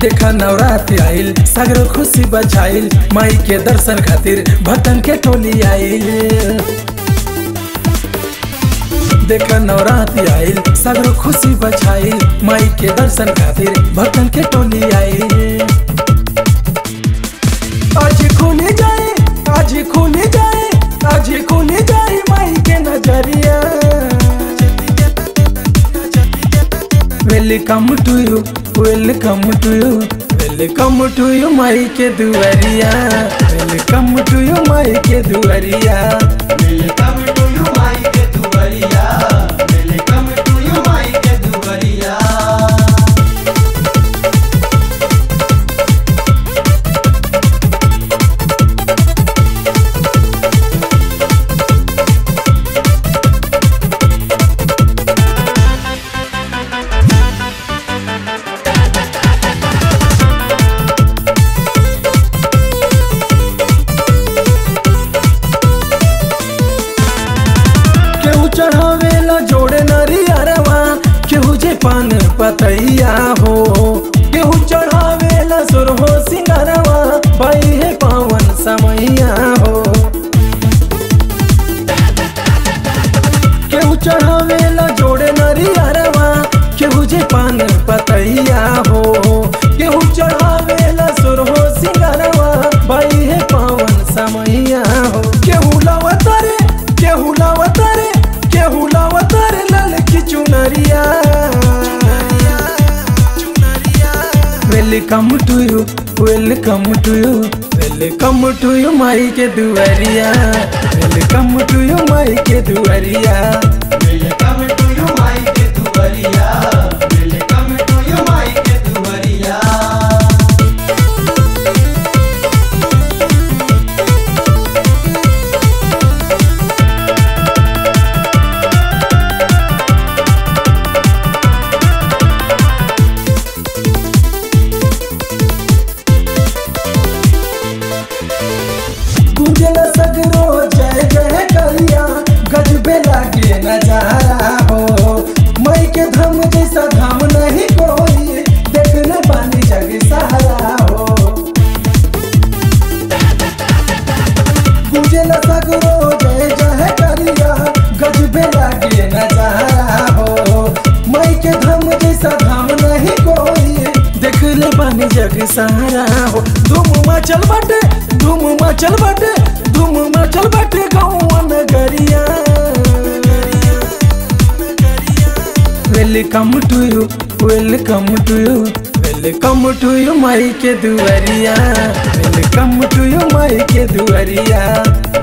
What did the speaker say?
देखा नवरात्रि आइल सगरो खुशी बचाइल माई के दर्शन खातिर भक्तन के टोली आइल देखा नवरात्रि आइल सगरो खुशी बचाइल माई के दर्शन खातिर भक्तन के टोली आइल आज खुली जाए आज खुली जाए आज खुली जाए माई के नजरिया welcome to you welcome to you welcome to you माई के दुआरिया वेलकम टू यू माई के दुआरिया वेलकम टू यू माई के दुआरिया वेलकम टू यू माई के दुआरिया केहू चढ़ावेला जोड़े नरियरवा केहू जे पान पतैया हो केहू चढ़ावेला सुरहो सिंगरवा पाई है पावन समैया हो केहू चढ़ावेला जोड़े नरियरवा केहू जे पान पतैया हो केहू चढ़ावेला सुरहो सिंगरवा पाई है पावन समैया हो केहू लवतरे केहू लवतरे केहू लवतरे ललकी चुनरिया welcome to you welcome to you welcome to you माई के दुआरिया वेलकम टू यू माई के दुआरिया वेलकम टू यू माई के दुआरिया वेलकम टू यू माई के दुआरिया गुंजल सगरो जय जय करिया गजबे लागे नजारा हो मई के धम जैसा धाम नहीं कोई देखने पानी जग सहारा हो गुंजल सगरो जय जय करिया गजबे लागे नजारा हो मई के धम जैसा धाम नहीं कोई देखले पानी जग सहारा हो धूम मचल बाटे धूम मचल बाटे धूम मचल बाटे गाँव नगरिया welcome to you welcome to you welcome to you माई के दुआरिया वेलकम टू यू माई के दुआरिया